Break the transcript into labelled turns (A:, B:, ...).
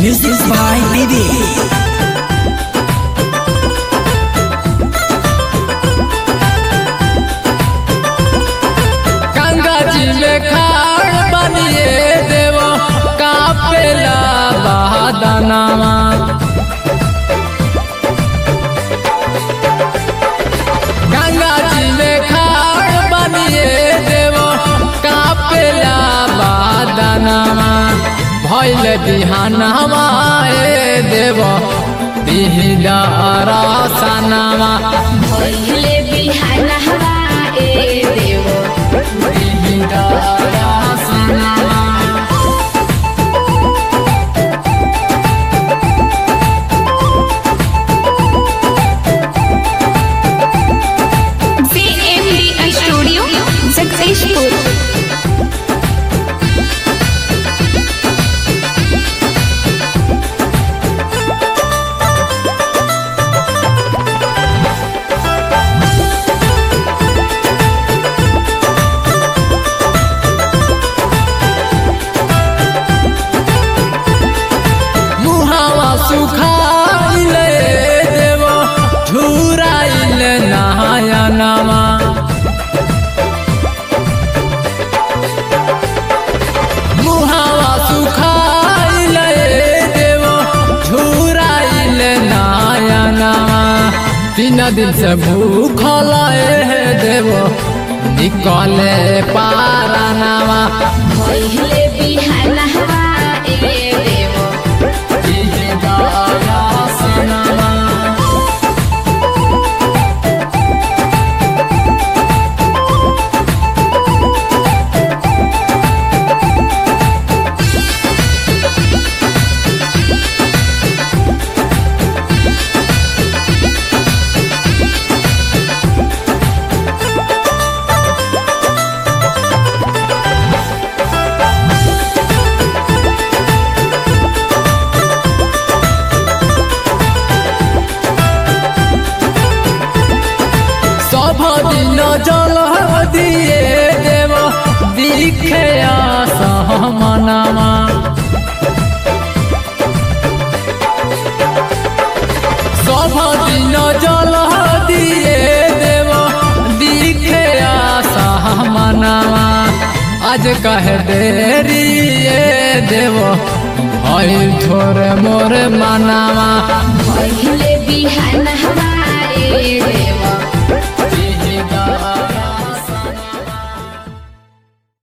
A: Music by Bibi.
B: Ganga जी में खाड़ बनिए देव कापेला बहादनामा गंगा जी में खाड़ बनिए देव कापेला बहादनामा भैल बिहानवा ए देव बिहिला रासनामा
C: पहिले बिहान हवा ए देव
B: बिहिला रासनामा
C: CMDI स्टूडियो जगदीशपुर
B: मुहावा सुखाइले देव झुराइले नहायनामा मुहावा सुखाइले देव झुराइले नहायनामा तीन दिन से भूखल हे देव निकले पारानामा
C: पहिले बिहान हवा ए देव
B: सनामा সভ দিন জল দিয়ে দেব দিখে সহমনামা সভ দিন জল দিয়ে দেব দিখে সহমনামা আজ কহে দেরি এ দেব ভয় থোরে মোর মানামা
C: पहिले बिहान हवा ए देव